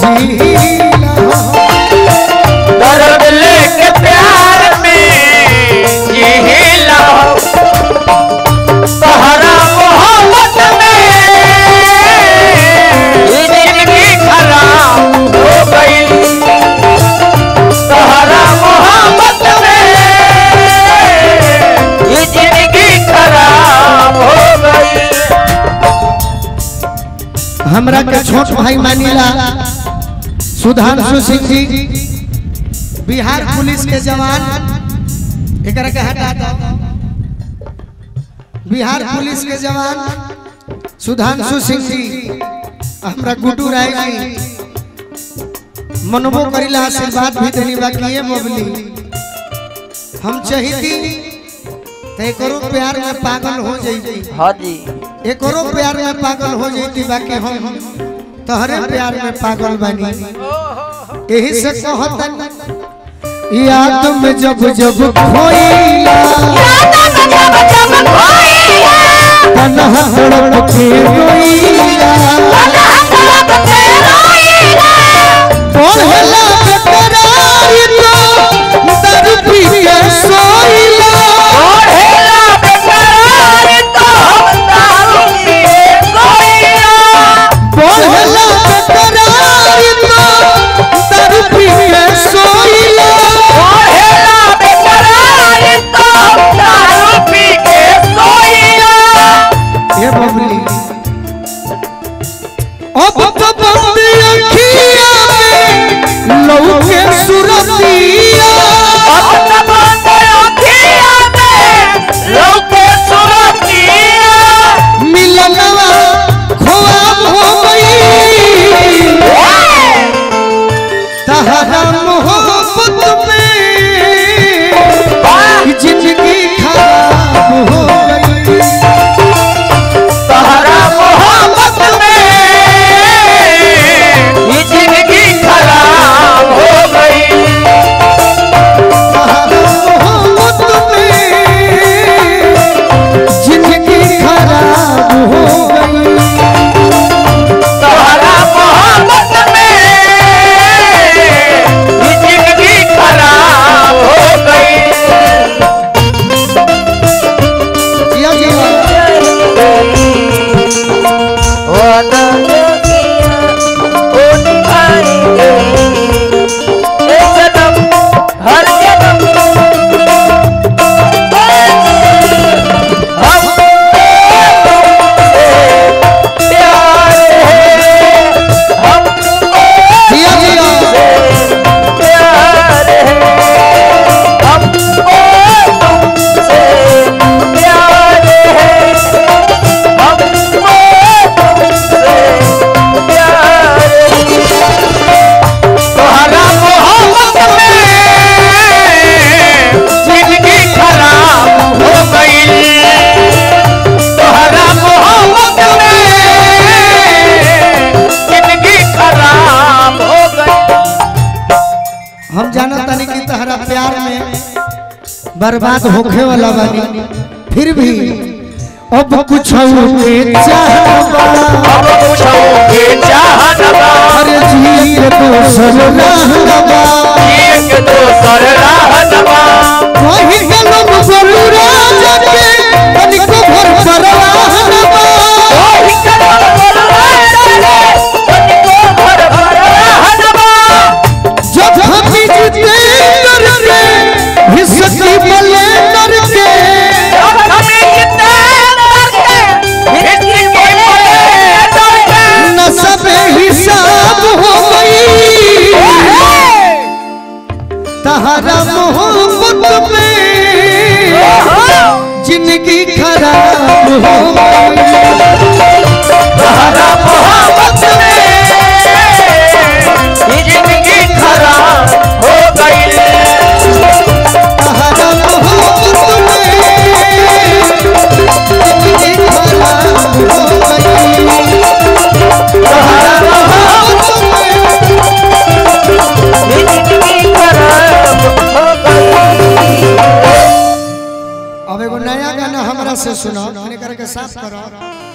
जीला दर्द लेके प्यार में जिहिला तहरा मोहब्बत में ये जिंदगी खराब हो गई तहरा मोहब्बत में ये जिंदगी खराब हो गई हमरा के छोट भाई मानिला सुधांशु सिंह जी बिहार पुलिस के जवान एकरा के हटा दो बिहार पुलिस के जवान सुधांशु सिंह जी हमरा गुड्डू राय जी मनबो करिला आशीर्वाद भी देनी बाकी ये मोबली हम चाहती तो एकरो प्यार में पागल हो जाई हाँ जी एकरो प्यार में पागल हो जाती बाकी हम तोहरे प्यार में पागल बनी यही से कहतन याद में जब जब खोइला तन्हा तड़प के रोइला पढ़ला बेकरार तो दर पी के सोइला पढ़ला बेकरार तो दर पी के सोइला ये बबली अब तो बंदी अखिया में लौके सुरतिया मिलनवा ख्वाब हो गई तहरा मोहब्बत में जिंदगी खराब हो गई तहरा मोहब्बत में ये जिंदगी खराब हो गई तहरा मोहब्बत में जिंदगी खराब हो गई तहरा मोहब्बत में ये जिंदगी खराब हो गई या जीवन वादा जो किया वो निभाएंगे एक जन्म हर जन्म हम तुमसे प्यार है हम जिया जिया प्यार है हम तुमसे प्यार है हम तुमसे प्यार तोहरा मोहब्बत में जिंदगी खराब हो गई तोहरा मोहब्बत में जिंदगी खराब हो गई हम जानत तानी कि तहरा प्यार में बर्बाद होखे वाला बानी फिर भी अब कुछ के चाहबा अब पूछोगे चाहनवा अरे जी के दोसर रहबा एक दोसर रहनवा वही कलम जरूर जाके तनिको भर परवाहनबा वही कलम बोलवा तुमको भर भर रहनवा जब हम जीते करके हिस्से बले करके जब हमें जितना करके हिस्ट्री के बोले डरके न सब हिसाब हो गई तहरा मोहब्बत में जिंदगी खराब हो गई तहरा मोहब्बत में ये जिंदगी खराब हो गई तहरा मोहब्बत में जिंदगी खराब हो गई तहरा मोहब्बत में ये जिंदगी खराब हो गई अब एगो नया गाना हमरा से सुनो मैंने करके साफ करो